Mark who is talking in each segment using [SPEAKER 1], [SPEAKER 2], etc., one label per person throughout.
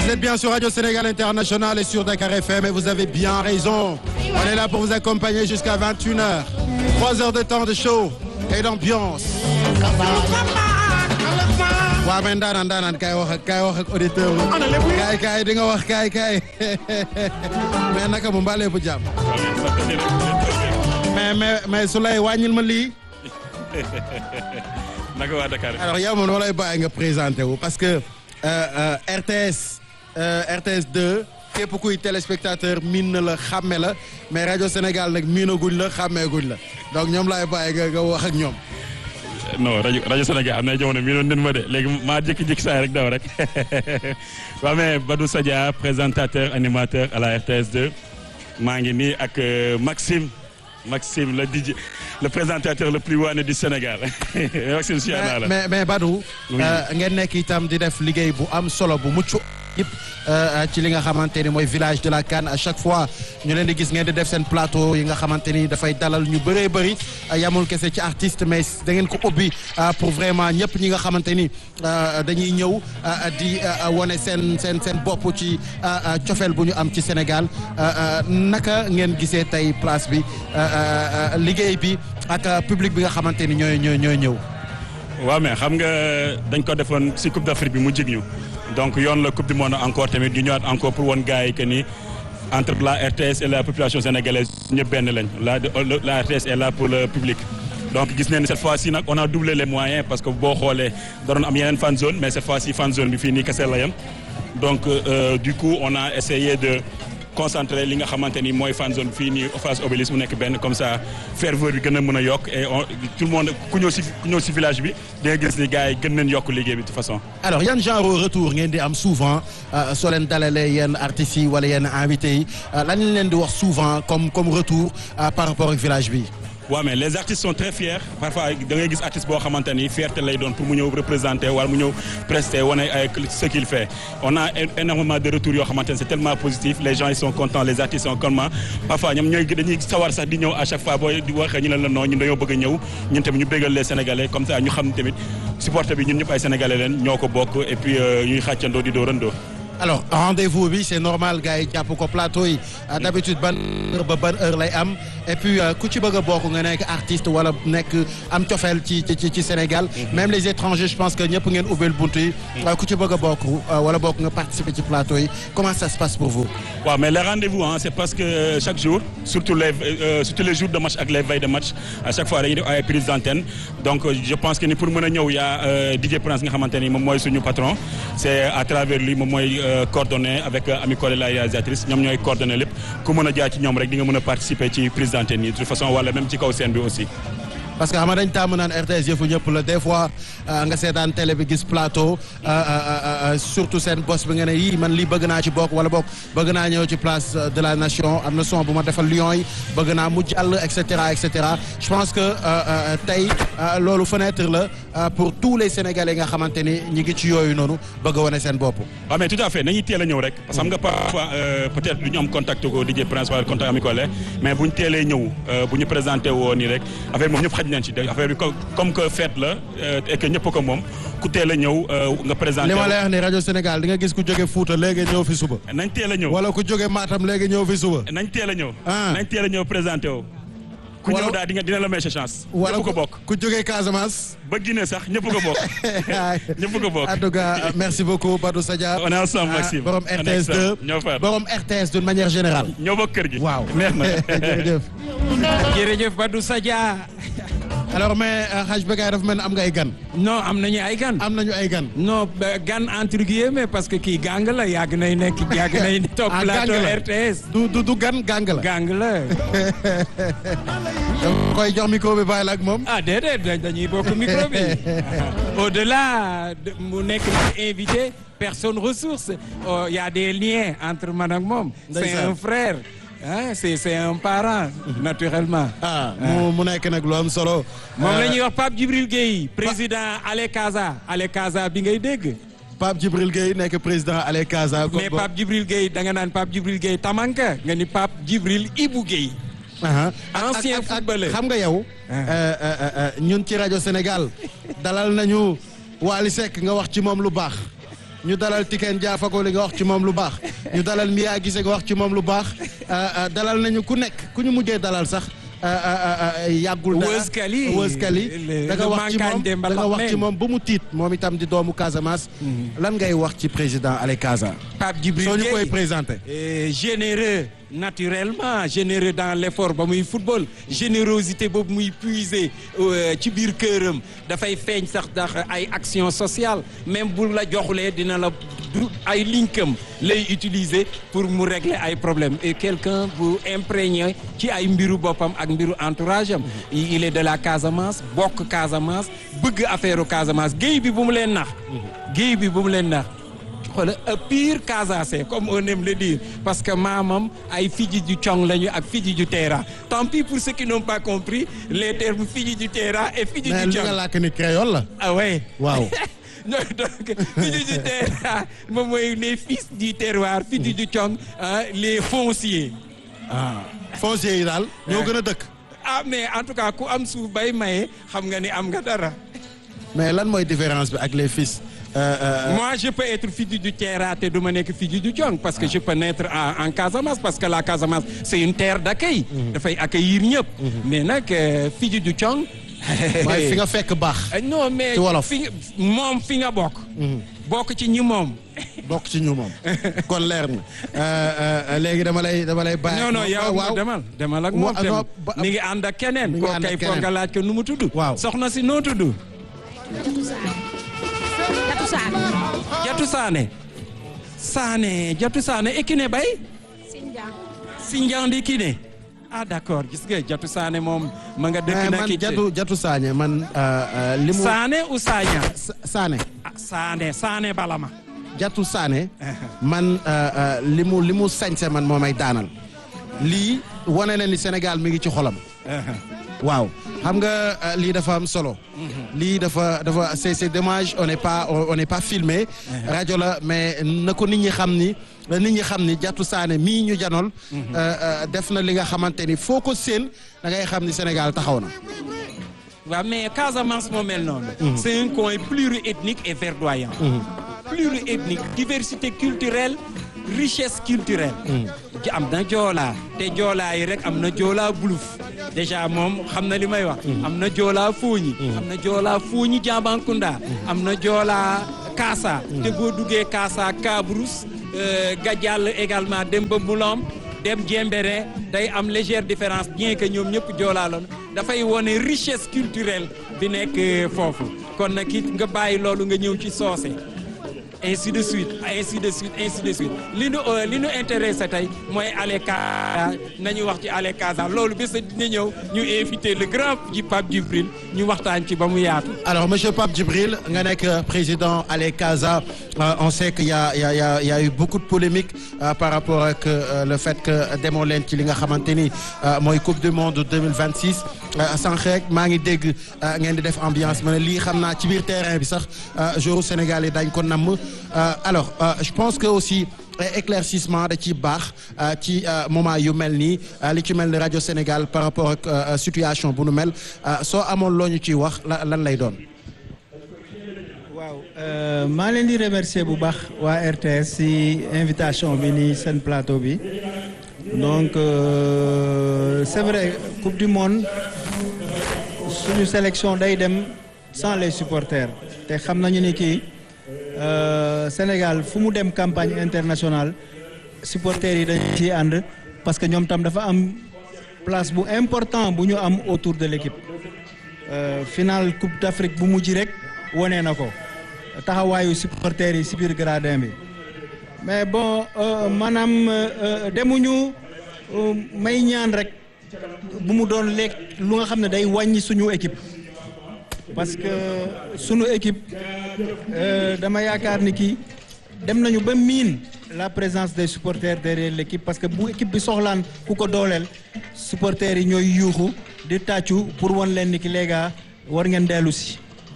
[SPEAKER 1] êtes bien sur Radio Sénégal International et sur Dakar FM et vous avez bien raison. On est là pour vous accompagner jusqu'à 21h. Trois heures de temps de show et d'ambiance. waaw mais ndaanaan ndaanaan kaay wax ak kaay wax ak auditeur bi kaay kaay di nga wax kaay kaay mais naka mu mbaalee bu jàmm mais mais mais su lay wàññil ma lii
[SPEAKER 2] naka waa Dakar.
[SPEAKER 1] alors yow moom dama lay bàyyi nga présenté wu parce que euh, euh, RTS euh, RTS 2 képp kuy téléspectateur miin na la xàmme la mais rajo Sénégal nag miinaguñ la xàmmeeguñ la donc ñoom laay bàyyi nga nga wax ak ñoom.
[SPEAKER 2] non rajo rajo Sénégal am na jamono mi doon nen ma de léegi maa jékki-jékki saa rek daw rek waaw mais Badou Sadia présentateur animateur à la RTS 2 maa ngi nii ak Maxime Maxime le DJ le présentateur le plus waane du Sénégal Maxime si naa la
[SPEAKER 1] mais mais Badou.
[SPEAKER 2] Oui.
[SPEAKER 1] ngeen nekk itam di def liggéey bu am solo bu mucc yëpp ci li nga xamante ni mooy village de la Canne à chaque fois ñu leen di gis ngeen di def seen plateau yi nga xamante ni dafay dalal ñu bëree bëri yamul kese ci artiste mais da ngeen ko ubbi pour vraiment ñëpp ñi nga xamante ni dañuy ñëw di wane seen seen seen bopp ci cofeel bu ñu am ci Sénégal naka ngeen gisee tey place bi liggéey bi ak public bi nga xamante ni ñooy ñooy ñooy ñëw.
[SPEAKER 2] waaw mais xam nga dañ ko defoon si Coupe d'Afrique bi mu jig ñu donc yoon la Coupe du Monde encore tamit ñu ñëwaat encore pour won gars yi que ni entre la RTS et la population sénégalaise ñëpp benn lañ la la RTS est là pour le public. donc gis nañ ne cette fois-ci nag on a doublé les moyens parce que boo xoolee da doon am yeneen fan zone mais cette fois-ci fan zone bi fii nii kese la yem donc euh, du coup on a essayé de concentrer li nga xamante ni mooy fan zone fii nii face Obélisque mu nekk benn comme ça ferveur bi gën a mën a yokk et on tout le monde ku ñëw si ku ñëw si village bi di nga gis ni gars yi gën nañ yokk liggéey bi de toute façon.
[SPEAKER 1] alors yan genre retour ngeen di am souvent soo leen dalalee yenn artistes yi wala yenn invités yi lan lañ leen di wax souvent comme comme retour par rapport ak village bi.
[SPEAKER 2] waaw mais les artistes sont très fiers parfois da ngay gis artiste boo xamante ni fierté lay doon pour mu ñëw représenter wala mu ñëw prester wane ay ce qu'il fait on a énormément de retours yoo xamante ne c'est tellement positif les gens ils sont contents les artistes sont contents parfois ñoom ñooy dañuy sawar sax di ñëw à chaque fois boo di waxee ñu leen la non ñun dañoo bëgg a ñëw ñun tamit ñu bégal les sénégalais comme ça ñu xam tamit supporter bi ñun ñëpp ay sénégalais leen ñoo ko bokk et puis ñuy xàccandoo di doorandoo.
[SPEAKER 1] alors rendez-vous bi c'est normal gars yi jàpp ko plateau yi d'habitude ban heure ba ban heure lay am et puis ku ci bëgg a bokk nga nekk artiste wala nekk am cofeel ci ci ci Sénégal. même les étrangers je pense que ñëpp ngeen ubbil buntu yi. ku ci bëgg a bokk wala bokk nga participer ci plateau yi comment ça se passe pour vous.
[SPEAKER 2] waaw mais les rendez-vous hein, c'est parce que chaque jour surtout les euh, surtout les jours de match ak les veilles de match à chaque fois dañuy def ay prises d'antenne donc je pense que ni pour mën a ñëw yaa DJ Prince nga xamante ni moom mooy suñu patron c'est à travers lui moom mooy. coordonné avec Ami Collé la réalisatrice ñoom ñooy coordonné lépp ku mën a jaar ci ñoom rek di nga mën a participer ci prise d'antenne yi de toute façon wala même ci kaw scène bi aussi.
[SPEAKER 1] parce que xam nga dañ tàmm naan RTS yëfu ñëpp la des fois nga seetaan télé bi gis plateau surtout seen boss bi nga ne yii man lii bëgg naa ci bokk wala bokk bëgg naa ñëw ci place de la nation am na son bu ma defal Lions yi bëgg naa mu jàll et cetera et cetera je pense que tey loolu fenêtre la pour tous les sénégalais nga xamante ni ñi ngi ci yooyu noonu bëgg a wane seen bopp.
[SPEAKER 2] waaw mais tout à fait nañuy teel a ñëw rek parce que xam nga parfois peut-être du ñu am contact ko DJ Prince wala contact Ami Collé mais bu ñu teelee ñëw bu ñu présenté woo nii rek affaire moom ñëpp xaj nañ ci affaire bi comme que fête la et que ñëpp ko moom ku teel a ñëw nga présenté.
[SPEAKER 1] li ma lay wax ni rajo Sénégal di nga gis ku jóge Fouta léegi ñëw fi suba.
[SPEAKER 2] nañ teel a ñëw
[SPEAKER 1] wala ku jóge Matam léegi ñëw fi suba.
[SPEAKER 2] nañ teel a ñëw.
[SPEAKER 1] ah
[SPEAKER 2] nañ teel a ñëw présenté woo. ku ñëw daal di nga dina la may sa chance.
[SPEAKER 1] wala
[SPEAKER 2] ñëpp ko bokk.
[SPEAKER 1] ku jóge Casamance.
[SPEAKER 2] ba Guinée sax ñëpp ko bokk. ñëpp ko bokk.
[SPEAKER 1] en tout cas merci beaucoup Badou Sadia.
[SPEAKER 2] on est ensemble Maxime.
[SPEAKER 1] borom
[SPEAKER 2] On est
[SPEAKER 1] RTS 2
[SPEAKER 2] ensemble. ñoo far
[SPEAKER 1] borom RTS d'une manière générale.
[SPEAKER 2] ñoo bokk kër gi.
[SPEAKER 1] waaw
[SPEAKER 2] neex na.
[SPEAKER 1] jërëjëf.
[SPEAKER 3] jërëjëf Badou Sadia
[SPEAKER 1] alors mais Hadj Bekkay dafa mel ni am nga ay gan.
[SPEAKER 3] non am nañu ay gan
[SPEAKER 1] am nañu ay gan.
[SPEAKER 3] non ba- gan entre guillemets parce que kii gang la yàgg nay nekk yàgg nay topp
[SPEAKER 1] Ah, gang
[SPEAKER 3] plateau
[SPEAKER 1] la.
[SPEAKER 3] RTS
[SPEAKER 1] du du du gan gang la.
[SPEAKER 3] gang la
[SPEAKER 1] dama koy jox micro bi bàyyi la ak moom.
[SPEAKER 3] ah déedéet da- dañuy bokk micro bi au delà de mu nekk invité personne ressource oh, y a des liens entre man ak moom c'est
[SPEAKER 1] Ndeysaan.
[SPEAKER 3] un frère ah c'est c'est un parent naturellement
[SPEAKER 1] ah mu mu nekk nag lu am solo.
[SPEAKER 3] moom la ñuy wax Pape Djibril Gueye président Ale Casa Ale Casa bi ngay dégg
[SPEAKER 1] Pape Djibril Gueye nekk président Allez Casa.
[SPEAKER 3] mais Pape Djibril Gueye da nga naan Pape Djibril Gueye Tamanka nga ni Pape Djibril Ibou Gueye
[SPEAKER 1] Aha.
[SPEAKER 3] Ancien
[SPEAKER 1] Ak- ak- ak-
[SPEAKER 3] footballeur.
[SPEAKER 1] xam nga yow.
[SPEAKER 3] Ah.
[SPEAKER 1] euh, euh, euh, ñun ci rajo Sénégal dalal nañu Wally Seck nga wax ci moom lu baax. ñu dalal Tiken Jah Fakoly nga wax ci moom lu baax ñu dalal Mia Guissé nga wax ci moom lu baax dalal nañu ku nekk ku ñu mujjee dalal sax yàggul dara
[SPEAKER 3] Wëz Kali
[SPEAKER 1] Wëz Kali da nga wax ci moom da nga wax ci moom ba mu tiit moom itam di doomu Casamance lan ngay wax ci président Ale Casa
[SPEAKER 3] Pape Djibril
[SPEAKER 1] soo ñu
[SPEAKER 3] Gueye
[SPEAKER 1] koy présenté
[SPEAKER 3] Euh, généreux naturellement généreux dans l'effort ba muy football générosité boobu muy puiser euh, ci biir këram dafay feeñ sax ndax ay action sociale même bu la joxulee dina la du ay linkam lay utiliser pour mu régler ay problèmes et quelqu'un bu imprégné ci ay mbiru boppam ak mbiru entourage am il est de la Casamance bokk Casamance bëgg affaire Casamance géey bi bu mu leen nax géey bi bu mu leen nax xoolal a pire Casace comme on aime le dire parce que maamam ay fiji du cong lañu ak fiji du teera tant pis pour ceux qui n'ont pas compris les termes fiji du teera et fiji
[SPEAKER 1] mais
[SPEAKER 3] du
[SPEAKER 1] li nga
[SPEAKER 3] cong
[SPEAKER 1] làkk ni créole la
[SPEAKER 3] ah ouais
[SPEAKER 1] waaw
[SPEAKER 3] non donc fiji du teera moom mooy les fils du terroir fiji du cong ah les fonciers
[SPEAKER 1] ah foncier yi daal ñoo gën a dëkk
[SPEAKER 3] ah mais en tout cas ku am suuf bay maye xam nga ni am nga dara
[SPEAKER 1] mais lan mooy différence bi ak les fils euh, euh,
[SPEAKER 3] Moi, je peux être fille du Terra te du ma nekk fille du Jong parce que je peux naître en, en Casamance parce que la Casamance c'est une terre d'accueil. dafay accueillir ñëpp. mais nag euh, fille du Jong.
[SPEAKER 1] mooy fi nga fekk baax
[SPEAKER 3] Euh, non mais
[SPEAKER 1] Ci wolof.
[SPEAKER 3] fi nga moom fi nga bokk. bokk ci ñi moom.
[SPEAKER 1] bokk ci ñu moom kon leer na Euh, euh, léegi dama lay dama lay bàyyi
[SPEAKER 3] non non yow
[SPEAKER 1] waaw
[SPEAKER 3] demal demal ak
[SPEAKER 1] Wa-
[SPEAKER 3] moom
[SPEAKER 1] non,
[SPEAKER 3] tam
[SPEAKER 1] ba-
[SPEAKER 3] mi ngi ànd ak keneen.
[SPEAKER 1] Mi ngi
[SPEAKER 3] koo
[SPEAKER 1] ànd ak
[SPEAKER 3] kay foog
[SPEAKER 1] keneen.
[SPEAKER 3] nga laaj ko nu mu tudd.
[SPEAKER 1] Waaw.
[SPEAKER 3] soxna si noo tudd.
[SPEAKER 4] Jatu Saane.
[SPEAKER 3] Jatu Saane. Saane Jatu Saane e Kiné Bay.
[SPEAKER 4] Sinjang.
[SPEAKER 3] Sindian di Kiné. ah d'accord gis nga Jatu Saane moom ma nga dëkk
[SPEAKER 1] mais
[SPEAKER 3] na
[SPEAKER 1] man
[SPEAKER 3] ki
[SPEAKER 1] jatu jatu saañe man euh, euh, li mu
[SPEAKER 3] Saane ou Sagna
[SPEAKER 1] Sa- saane
[SPEAKER 3] ah Saane Saane Balama.
[SPEAKER 1] jatu saane man euh, euh, li mu li mu sañse man moo may daanal lii wane na ni Sénégal mi ngi ci xolam waaw xam nga euh, lii dafa am solo lii dafa dafa c'est c'est dommage on n'est pas on on n'est pas filmé rajo la mais na ko nit ñi xam ni nit ñi xam ni jatu saane mii ñu janool euh, euh, def na li nga xamante ni foo ko séen da ngay xam ni Sénégal taxaw na
[SPEAKER 3] waaw mais Casamance moo mel noonu. c'est un coin pluriethnique et verdoyant. pluriethnique diversité culturelle richesse culturelle. ji am na joolaa te joolaa yi rek am na joolaa buluf déjà moom xam na li may wax. am na joolaa fooñi. am na joolaa fooñi Jambankunda. am na joolaa Kaasa. te boo duggee Kaasa Kabrous euh, Gadial également dem ba Mboulam dem Diembéring day am légère différence bien que ñoom ñëpp joolaa lañu dafay wone richesse culturelle bi nekk euh, foofu kon nag it nga bàyyi loolu nga ñëw ci soose. ainsi de suite ainsi de suite ainsi de suite li nu euh, li nu intéressé tey mooy Ale Casa nañu wax ci Ale Casa loolu bés dina ñëw ñu invité le grand ji Pape Djibril ñu waxtaan ci ba mu yaatu.
[SPEAKER 1] Alors, Monsieur Pape Djibril, nga nekk euh, président Ale Casa, euh, on sait qu'il y a, il y, a, il y, a, il y a eu beaucoup de polémiques euh, par rapport ak euh, le fait que demoo leen ci li nga xamante ni euh, mooy Coupe du Monde 2026 euh, sànq rek maa ngi dégg euh, ngeen di def ambiance ma ne lii xam naa ci biir terrain bi sax euh, joueur Sénégal yi dañ ko namm Euh, alors euh, je pense que aussi euh, éclaircissement da ci baax euh, ci euh, moment yu mel nii euh, li ci mel ni rajo Sénégal par rapport ak euh, situation bu nu mel euh, soo amoon loo ñu ciy wax la- lan lay doon.
[SPEAKER 5] waaw euh, maa leen di remercier bu baax waa RTS si invitation bi nii seen plateau bi donc euh, c'est vrai coupe du monde suñu sélection day dem sans les supporters te xam nañu ni kii euh, Sénégal fu mu dem campagne internationale supporters yi dañu ciy ànd parce que ñoom tam dafa am place bu important bu ñu am autour de l'équipe Euh, final coupe d'Afrique bu mujj rek wone na ko taxawaayu supporters yi si biir gradin bi mais bon euh, maanaam euh, demuñu euh, may ñaan rek bu mu doon lekk lu nga xam ne day wàññi suñu équipe parce que suñu équipe euh, dama yaakaar ni kii dem nañu ba miin la présence des supporters derrière l'équipe parce que bu équipe bi soxlaan ku ko dooleel supporters yi ñooy yuuxu di tàccu pour wan leen ni ki léegi war ngeen dellu si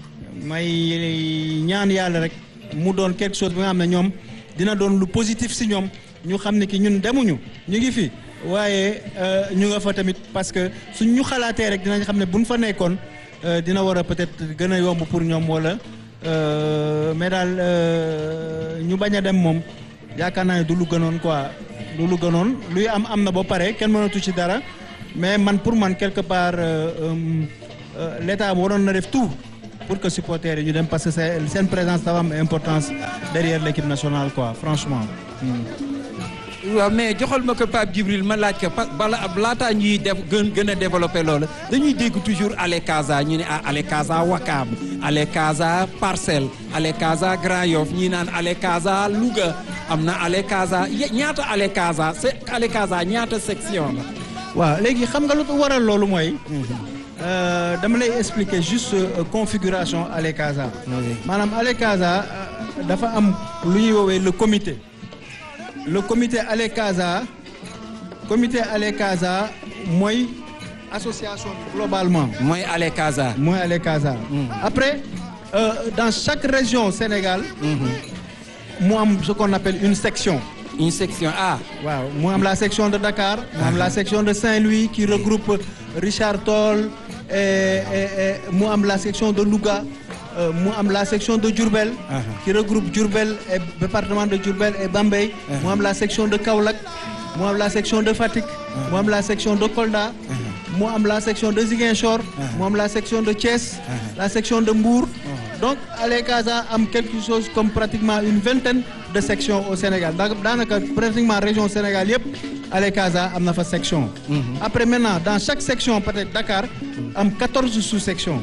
[SPEAKER 5] may ñaan yàlla rek mu doon quelque chose bi nga xam ne ñoom dina doon lu positif si ñoom ñu xam ne ki ñun demuñu ñu ngi fi waaye euh, ñu nga fa tamit parce que suñ ñu xalaatee rek dinañ xam ne buñ fa nekkoon euh, dina war a peut-être gën a yomb pour ñoom wala Euh, mais daal euh, ñu bañ a dem moom yaakaar naa ne du lu gënoon quoi du lu gënoon luy am am na ba pare kenn mënatu ci dara mais man pour man quelque part euh, euh, euh, l'état waroon na def tout pour que supporters yi ñu dem parce que c'est seen présence dafa am importance derrière l'équipe nationale quoi franchement.
[SPEAKER 3] waaw mais joxal ma ko Pape Djibril ma laaj ko pa bala laataa ñuy def gën gën a développé loolu dañuy dégg toujours Ale Casa ñu ne ah Ale Casa Wakam Ale Casa Parcelles Ale Casa Grand Yoff ñii naan Ale Casa Louga am na Ale Casa ye- ñaata Ale Casa c'est Ale Casa ñaata section la.
[SPEAKER 5] waaw léegi xam nga lu ko waral loolu mooy. euh, dama lay expliquer juste euh, configuration Ale Casa. maanaam Ale Casa euh, dafa am lu ñuy woowee le comité. le comité Ale Casa comité Ale Casa mooy association bi globalement.
[SPEAKER 3] mooy Ale Casa.
[SPEAKER 5] mooy Ale Casa. après euh, dans chaque région Sénégal. mu am ce qu'on appelle une section.
[SPEAKER 3] une section A.
[SPEAKER 5] waaw mu am la section de Dakar mu am la section de Saint-Louis qui regroupe Richard Toll et, et, et mu am la section de Louga euh, mu am la section de Diourbel qui regroupe Diourbel et département de Diourbel et Bambey mu am la section de Kaolack mu am la section de Fatick mu am la section de Kolda mu am la section de Ziguinchor mu am la section de Thiès la section de Mbour donc Ale Casa am quelque chose comme pratiquement une vingtaine de sections au Sénégal da daanaka pratiquement région Sénégal yëpp Ale Casa am na fa section après maintenant dans chaque section peut-être Dakar am quatorze sous-sections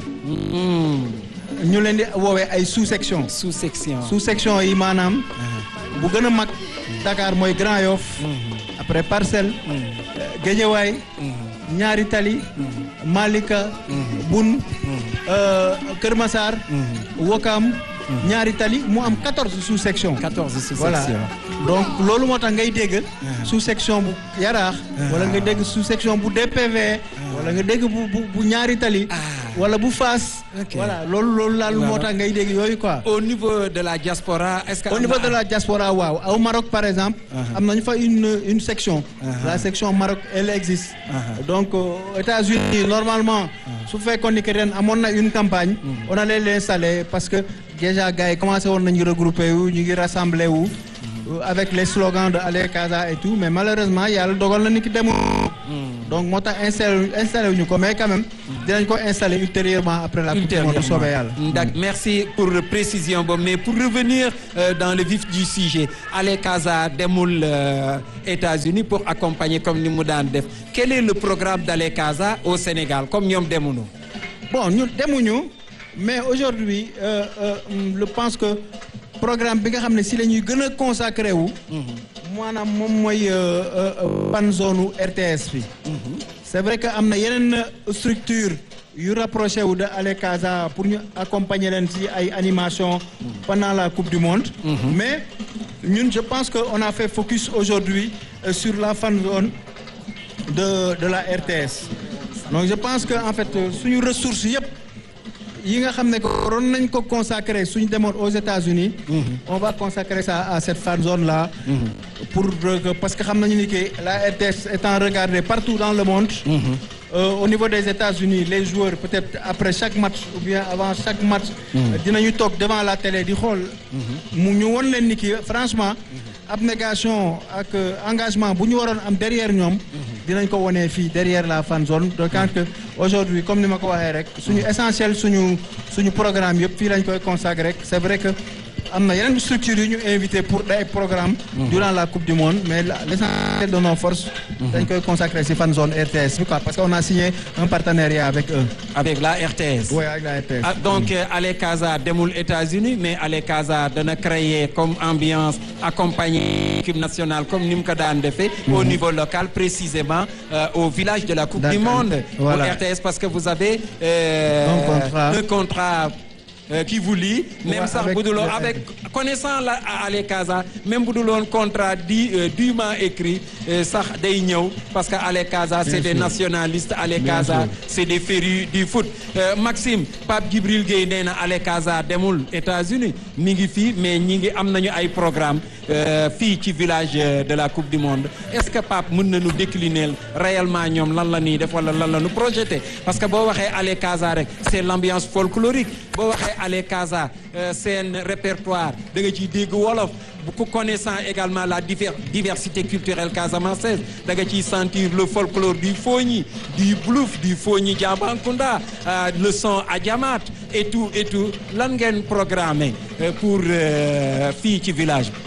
[SPEAKER 5] ñu leen di woowee ay sous-sections
[SPEAKER 3] sous section.
[SPEAKER 5] sous-section yi maanaam bu gën a mag Dakar mooy Grand Yoff après Parcelles Guédiawaye Ñaari Tali Malika Boun euh, Kër Massar Wokam Ñaari Tali mu am 14 sous-sections
[SPEAKER 3] 14 sous
[SPEAKER 5] voilà
[SPEAKER 3] section.
[SPEAKER 5] donc loolu moo tax ngay dégg sous-section bu Yaraax wala nga dégg sous-section bu DPV wala nga dégg bu bu bu Ñaari Tali wala bu Fass
[SPEAKER 3] Ok.
[SPEAKER 5] voilà loolu loolu laal moo tax ngay dégg yooyu quoi
[SPEAKER 3] au niveau de la diaspora est-ce que.
[SPEAKER 5] au
[SPEAKER 3] am
[SPEAKER 5] niveau
[SPEAKER 3] na-
[SPEAKER 5] de la diaspora waaw au Maroc par exemple am nañu fa une une section la section Maroc elle existe donc euh, aux États-Unis normalement su fekkoon ni que ren amoon na une campagne on allait l'installer parce que déjà gars yi commencé woon nañu regrouper wu ñu ngi rassembler wu euh, avec les slogans de Ale Casa et tout mais malheureusement yàlla dogal na ni ki demul donc moo tax installé installé wuñu ko mais quand même dinañ ko installer ultérieurement après la coupe du monde soobee yàlla
[SPEAKER 3] D'accord. Merci pour la précision boobu mais pour revenir euh, dans le vif du sujet Ale Casa demul euh, États-Unis pour accompagner comme ni mu daan def quel est le programme d'Ale Casa au Sénégal comme ñoom demuñu.
[SPEAKER 5] bon ñu demuñu mais aujourd'hui euh, euh, je pense que programme bi nga xam ne si la ñuy gën a consacré wu maanaam moom mooy euh, euh, fan zone u RTS bi c'est vrai que am na yeneen structure yu rapproché wu de Ale Casa pour ñu accompagner leen ci ay animation pendant la coupe du monde mais ñun je pense que on a fait focus aujourd'hui euh, sur la fan zone de de la RTS donc je pense que en fait suñu ressources yëpp yi nga xam ne que waroon nañ ko consacrer suñu demoon aux États-Unis on va consacrer ça à cette fan zone là pour que parce que xam nañu ni que la RTS étant regardée partout dans le monde Euh, au niveau des États-Unis les joueurs peut-être après chaque match ou bien avant chaque match dinañu toog devant la télé di xool mu ñu won leen ni ki franchement abnégation ak euh, engagement bu ñu waroon am derrière ñoom dinañ ko wonee fii derrière la fan zone de quand que aujourd'hui comme ni ma ko waxee rek suñu essentiel suñu suñu programme yëpp fii lañ koy consacrer rek c'est vrai que am na yeneen structures yu ñu invité pour day programme durant la coupe du monde mais la- l'essentiel de nos forces dañ koy consacrer ci fan zone RTS bi quoi parce que on a signé un partenariat avec eux
[SPEAKER 3] avec la RTS.
[SPEAKER 5] oui avec la RTS
[SPEAKER 3] Ah, donc euh, Ale Casa demul États-Unis mais Ale Casa dana créer comme ambiance accompagner l'équipe nationale comme ni mu ko daan defee au niveau local précisément euh, au village de la Coupe du
[SPEAKER 5] D'accord.
[SPEAKER 3] Monde
[SPEAKER 5] Voilà.
[SPEAKER 3] pour RTS parce que vous avez euh,
[SPEAKER 5] Un contrat.
[SPEAKER 3] un contrat euh, qui vous lie même
[SPEAKER 5] Ouais,
[SPEAKER 3] sax
[SPEAKER 5] avec
[SPEAKER 3] bu dul woon
[SPEAKER 5] le-
[SPEAKER 3] avec connaissant la Ale Casa même bu dul woon contrat di euh, dûment écrit euh, sax day ñëw parce que Ale Casa c'est des
[SPEAKER 5] sûr.
[SPEAKER 3] nationalistes Ale
[SPEAKER 5] Bien
[SPEAKER 3] Casa
[SPEAKER 5] sûr.
[SPEAKER 3] c'est des férus du foot Euh, Maxime Pape Djibril Gueye nee na Ale Casa demul États-Unis mi ngi fii mais ñi ngi am nañu ay programme euh, fii ci village euh, de la Coupe du Monde est-ce que Pape mën nañu décliner réellement ñoom lan la ñuy def wala lan la ñu projeté parce que boo waxee Ale Casa rek c'est l'ambiance folklorique boo waxee ale Casa seen répertoire da nga ciy dégg wolof bu connaissant également la diver diversité culturelle casamançaise da nga ciy sentir le folklore du Fogni du Blouf du Fogni Diambacounda le son Adiamat et tout et tout lan ngeen programmé pour fii ci village bi.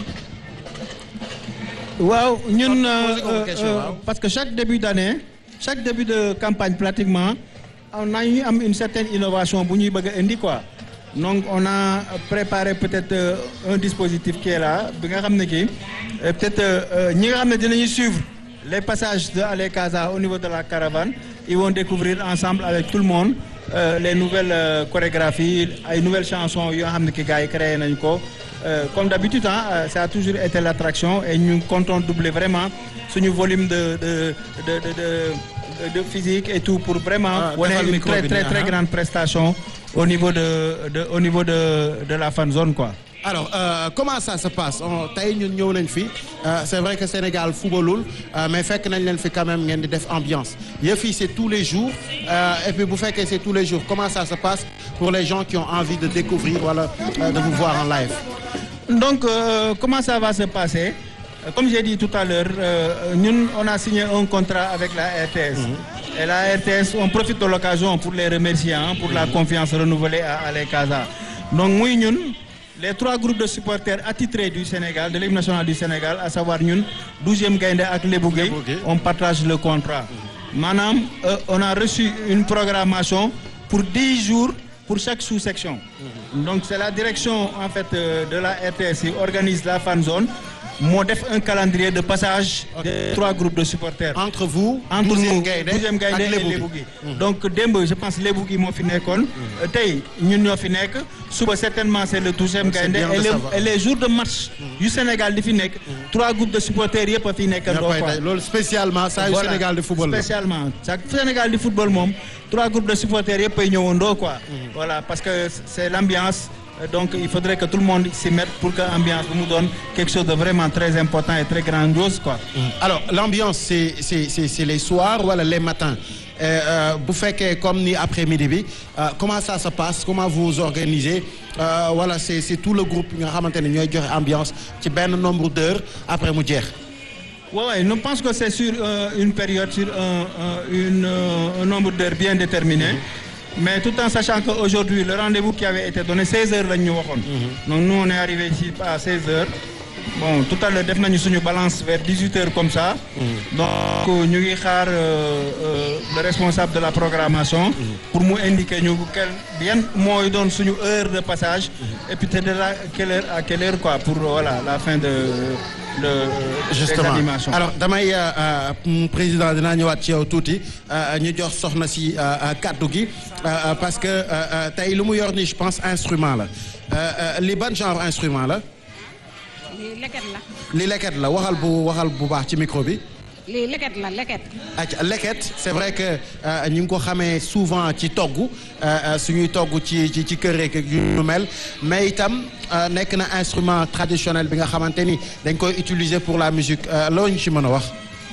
[SPEAKER 5] waaw ñun
[SPEAKER 1] Posez comme question, waaw.
[SPEAKER 5] parce que chaque début d'année chaque début de campagne pratiquement on a ñu am une certaine innovation bu ñuy bëgg a indi quoi donc on a préparé peut-être euh, un dispositif qui est là bi nga xam ne kii euh, peut-être euh, ñi nga xam ne dinañu suivre les passages de Ale Casa au niveau de la caravane ils vont découvrir ensemble avec tout le monde euh, les nouvelles euh, chorégraphies ay nouvelles chansons yoo xam ne ki gars yi créé nañ ko Euh, comme d'habitude hein, euh, ça a toujours été l'attraction et ñu comptons doubler vraiment suñu volume de de de de de, de, de physique et tout pour vraiment
[SPEAKER 1] Ah,
[SPEAKER 5] wane
[SPEAKER 1] defal
[SPEAKER 5] une
[SPEAKER 1] micro
[SPEAKER 5] très
[SPEAKER 1] bi
[SPEAKER 5] très
[SPEAKER 1] nii,
[SPEAKER 5] très
[SPEAKER 1] ah.
[SPEAKER 5] grande prestation au niveau de de au niveau de de la fan zone quoi.
[SPEAKER 1] alors euh, comment ça se passe On- tey ñun ñëw nañ fi euh, c'est vrai que Sénégal footballul euh, mais fekk nañ leen fi quand même ngeen di def ambiance yëf yi c'est tous les jours euh, et puis bu fekkee c'est tous les jours comment ça se passe pour les gens qui ont envie de découvrir wala euh, de vous voir en live.
[SPEAKER 5] Donc, euh, comment ça va se passer Euh, Comme j'ai dit tout à l'heure, euh, nous, on a signé un contrat avec la RTS. Et la RTS, on profite de l'occasion pour les remercier hein, pour la confiance renouvelée à Ale Casa. Donc, nous, nous, les trois groupes de supporters attitrés du Sénégal, de l'équipe nationale du Sénégal, à savoir nous, 12e Gaïndé avec les Bougué,
[SPEAKER 1] Lebougué.
[SPEAKER 5] on partage le contrat. Madame, euh, on a reçu une programmation pour 10 jours pour chaque sous-section. Donc c'est la direction en fait euh, de la RTS qui organise la fan zone. moo def un calendrier de passage des trois groupes de supporters.
[SPEAKER 1] entre vous.
[SPEAKER 5] entre
[SPEAKER 1] douzième
[SPEAKER 5] nous
[SPEAKER 1] Gaïndé
[SPEAKER 5] douzième Gaïndé
[SPEAKER 1] ak
[SPEAKER 5] et
[SPEAKER 1] Lebougui.
[SPEAKER 5] Lebougui donc démb je pense Lebougui moo fi nekkoon tey ñun ñoo fi nekk suba certainement c'est le douzième
[SPEAKER 1] C'est
[SPEAKER 5] Gaïndé
[SPEAKER 1] bien de
[SPEAKER 5] et les
[SPEAKER 1] savoir.
[SPEAKER 5] et les jours de match yu Sénégal di fi nekk trois groupes de supporters yëpp a fi nekk
[SPEAKER 1] ñoo koy day loolu spécialement saa yu
[SPEAKER 5] Voilà.
[SPEAKER 1] Sénégal de football la.
[SPEAKER 5] spécialement chaque Sénégal di football moom trois groupes de supporters yëpp ay ñëwandoo quoi voilà parce que c'est l'ambiance Euh, donc il faudrait que tout le monde s'y mette pour que ambiance bi mu doon quelque chose de vraiment très important et très grandiose quoi
[SPEAKER 1] alors l'ambiance c'est c'est c'est c'est les soirs wala les matins Euh, euh, bu fekkee comme ni après-midi bi euh, comment ça se passe comment vous vous organisez Euh, voilà c'est c'est tout le groupe nga xamante ne ñooy joxe ambiance ci benn nombre d'heures après mu jeex.
[SPEAKER 5] Ouais, ouais, je pense que c'est sur euh, une période, sur un, un- une, euh, un nombre d'heures bien déterminé. Mais tout en sachant qu'aujourd'hui, le rendez-vous qui avait été donné, 16 heures, là, nous, Donc nous, on est arrivé ici à 16 heures. Bon, tout à l'heure, def nañu suñu balance vers 18 heures comme ça. Donc, ñu ngi xaar euh, euh, le responsable de la programmation pour mu indiquer ñu quel bien mooy doon suñu heure de passage et puis te de la quelle heure à quelle heure quoi pour voilà la fin de le des
[SPEAKER 1] justement
[SPEAKER 5] animations.
[SPEAKER 1] alors damay euh, euh, président dinaa ñëwaat ci yow tuuti euh, ñu jox soxna si euh, euh, kàddu gi euh, euh, parce que euh, euh, tey lu mu yor ni je pense instrument la Euh, euh, li ban genre instrument la
[SPEAKER 4] lii leket la
[SPEAKER 1] li leket la waxal bu waxal bu baax ci micro bi.
[SPEAKER 4] lii leket la leket
[SPEAKER 1] ac leket c'est vrai que euh, ñu ngi ko xamee souvent ci togg euh, euh, suñuy togg ci ci ci kër rek yu ñu mel mais itam euh, nekk na instrument traditionnel bi nga xamante ni dañ koy utiliser pour la musique euh, loo ñu ci mën a wax.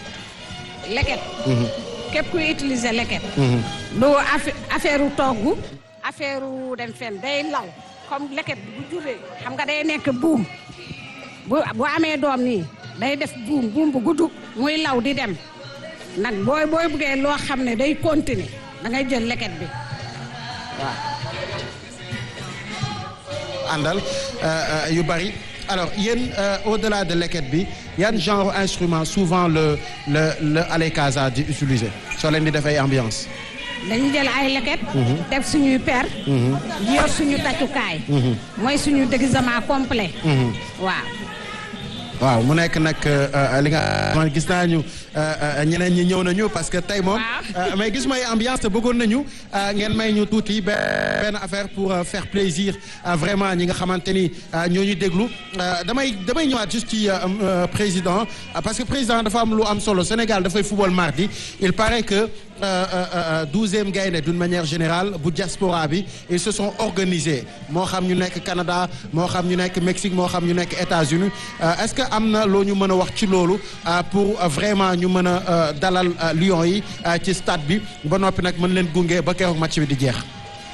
[SPEAKER 4] leket képp kuy utiliser leket du affa- affaire u togg affaire u dem fen day law comme leket bu juree xam nga day nekk buum bu bu amee doom nii day def buum buum bu gudd muy law di dem nag booy booy buggee loo xam ne day continuer da ngay jël leket bi
[SPEAKER 1] àndal euh, euh, yu bari alors yéen euh, au-delà de leket bi yan genre instrument souvent le le le Ale Casa di utiliser soo leen di def ay ambiance.
[SPEAKER 4] dañu jël ay leket def suñuy per yor suñu tàccukaay mooy suñu déguisement complet waaw
[SPEAKER 1] waaw mu nekk nag li nga man gis naa ñu ñeneen ñi ñëw nañu parce que tey moom
[SPEAKER 4] Waaw.
[SPEAKER 1] mais gis may ambiance te bëggoon nañu ngeen may ñu tuuti be- benn affaire pour euh, faire plaisir euh, vraiment ñi nga xamante ni euh, ñoo ñu déglu Euh, damay damay ñëwaat juste ci euh, euh, président euh, parce que président dafa am lu am solo Sénégal dafay football mardi il paraît que douzième gaynde d'une manière générale bu diaspora bi ils se sont organisés moo xam ñu nekk Canada moo xam ñu nekk Mexique moo xam ñu nekk États-Unis Euh, est-ce que am na loo ñu mën a wax ci loolu euh, pour euh, vraiment ñu mën a euh, dalal euh, Lions yi euh, ci stade bi ba noppi nag mën leen gunge ba keroog match bi di jeex.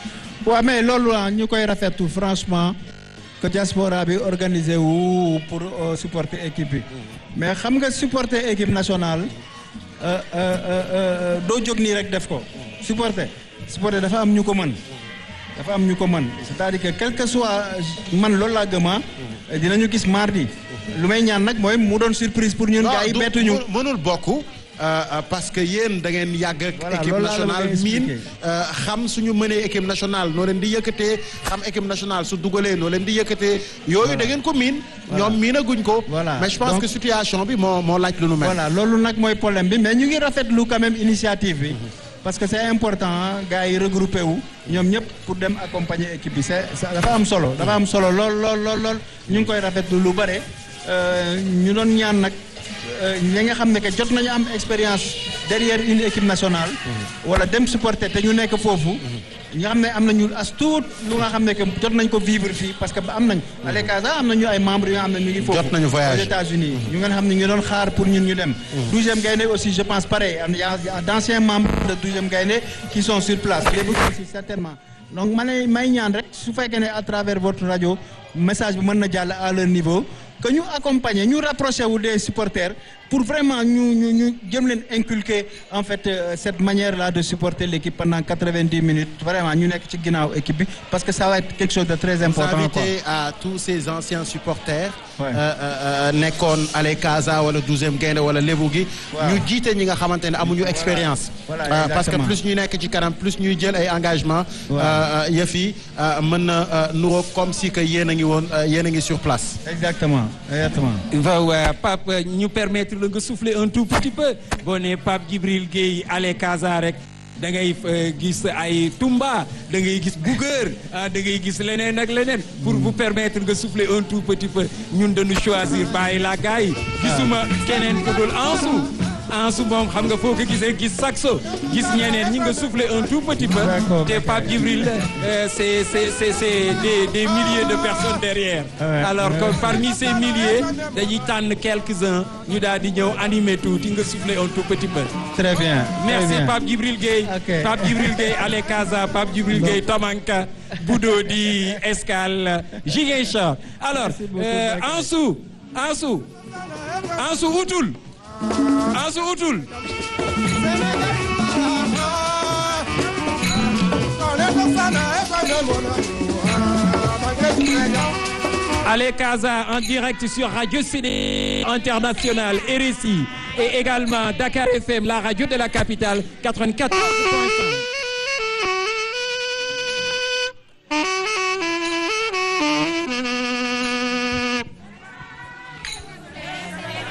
[SPEAKER 5] waaw mais loolu ah ñu koy rafetlu franchement que diaspora bi organisé wu pour euh, supporter équipe bi mais xam nga supporter équipe nationale euh, euh, euh, euh, doo jóg nii rek def ko supporter supporter dafa am ñu ko mën dafa am ñu ko mën c'est-à-dire que quel que soit man loolu laa gëma dinañu gis mardi lu may ñaan nag mooy mu doon surprise pour ñun gars yi
[SPEAKER 1] du-
[SPEAKER 5] bettuñu
[SPEAKER 1] mu- mënul bokk euh, euh, parce que yéen da ngeen yàgg ak
[SPEAKER 5] Voilà,
[SPEAKER 1] équipe
[SPEAKER 5] loolu laa la
[SPEAKER 1] nationale
[SPEAKER 5] bëgg a
[SPEAKER 1] miin
[SPEAKER 5] expliquer.
[SPEAKER 1] euh, xam suñu mënee équipe nationale noo leen di yëkkatee xam équipe nationale su dugalee noo leen di yëkkatee yooyu da ngeen ko miin ñoom miinaguñ ko
[SPEAKER 5] Voilà.
[SPEAKER 1] mais je pense
[SPEAKER 5] Donc-
[SPEAKER 1] que situation bi moo moo laaj lu nu mel
[SPEAKER 5] voilà loolu nag mooy problème bi mais ñu ngi rafetlu quand même initiative bi parce que c'est important ah, gars yi regroupé wu ñoom ñëpp pour dem accompagner équipe bi c'est ça dafa am solo dafa am solo lool lool lool lool ñu ngi koy rafetlu lu bare euh, ñu doon ñaan nag euh, ñi nga xam ne que jot nañu am expérience derrière une équipe nationale wala dem supporter te ñu nekk foofu ñi nga xam ne am nañu as tuut lu nga xam ne que jot nañ ko vivre fii parce que ba am nañ à l'Ecasa am nañu ay membres yoo xam ne ñu ngi foofu
[SPEAKER 1] Jot nañu voyager.
[SPEAKER 5] aux États-Unis ñu ngeen xam ne ñu doon xaar pour ñun ñu dem douzième Gaïndé aussi je pense pareil am y a y a d'anciens membres de douzième Gaïndé qui sont sur place léegi aussi certainement donc ma ne may ñaan rek su fekkee ne à travers votre radio message bi mën na jàll à leur niveau que ñu accompagner ñu rapprocher wu des supporters pour vraiment ñu ñu ñu jëm leen inculquer en fait euh, cette manière là de supporter l'équipe pendant 90 minutes vraiment ñu nekk ci ginnaaw équipe bi parce que ça va être quelque chose de très
[SPEAKER 1] vous
[SPEAKER 5] important quoi
[SPEAKER 1] invitez à tous ces anciens supporters
[SPEAKER 5] Ouais.
[SPEAKER 1] euh, euh, euh, nekkoon Ale Casa wala douzième Gaïndé wala Lébu gi
[SPEAKER 5] Waaw.
[SPEAKER 1] ñu jiite ñi nga xamante ne amuñu expérience
[SPEAKER 5] Voilà,
[SPEAKER 1] Euh, parce que
[SPEAKER 5] exactement.
[SPEAKER 1] plus ñuy nekk ci kanam plus ñuy jël ay engagement
[SPEAKER 5] Waaw.
[SPEAKER 1] euh, euh, yëf yi euh, mën na euh, nuroog comme si que yéen a ngi woon euh, yéen a ngi sur place
[SPEAKER 5] exactement exactement
[SPEAKER 3] waaw euh, Pape euh, ñu permettre la nga souffler un tout petit peu boo nee Pape Djibril Gueye ale Casa rek da ngay euh, gis ay Tumba da ngay gis Bougueur ah da ngay gis leneen ak leneen pour vous permettre nga souffler un tout petit peu ñun dañu choisir bàyyi la gars yi gisuma keneen ku dul Ansou Ansou moom xam nga foo ko gisee gis saxo gis ñeneen ñi nga souffler un tout petit peu
[SPEAKER 5] D'accord.
[SPEAKER 3] te Pape Djibril euh, c'est c'est c'est c'est des des milliers de personnes derrière
[SPEAKER 5] Ouais.
[SPEAKER 3] alors que parmi ces milliers dañuy tànn quelques-uns ñu daal di ñëw animer tuuti nga souffler un tout petit peu.
[SPEAKER 5] très bien
[SPEAKER 3] merci
[SPEAKER 5] très bien.
[SPEAKER 3] Pape Djibril Gueye.
[SPEAKER 5] Ok.
[SPEAKER 3] Pape Djibril Gueye Ale Casa Pape Djibril Gueye Tamanka Budodi Escale Ziguinchor. alors
[SPEAKER 5] beaucoup,
[SPEAKER 3] euh,
[SPEAKER 5] Bakary.
[SPEAKER 3] Ansou Ansou Ansou utul Ansou utul. Ale Casa en direct sur Radio CD International RSI et également Dakar FM, la radio de la capitale 84.5.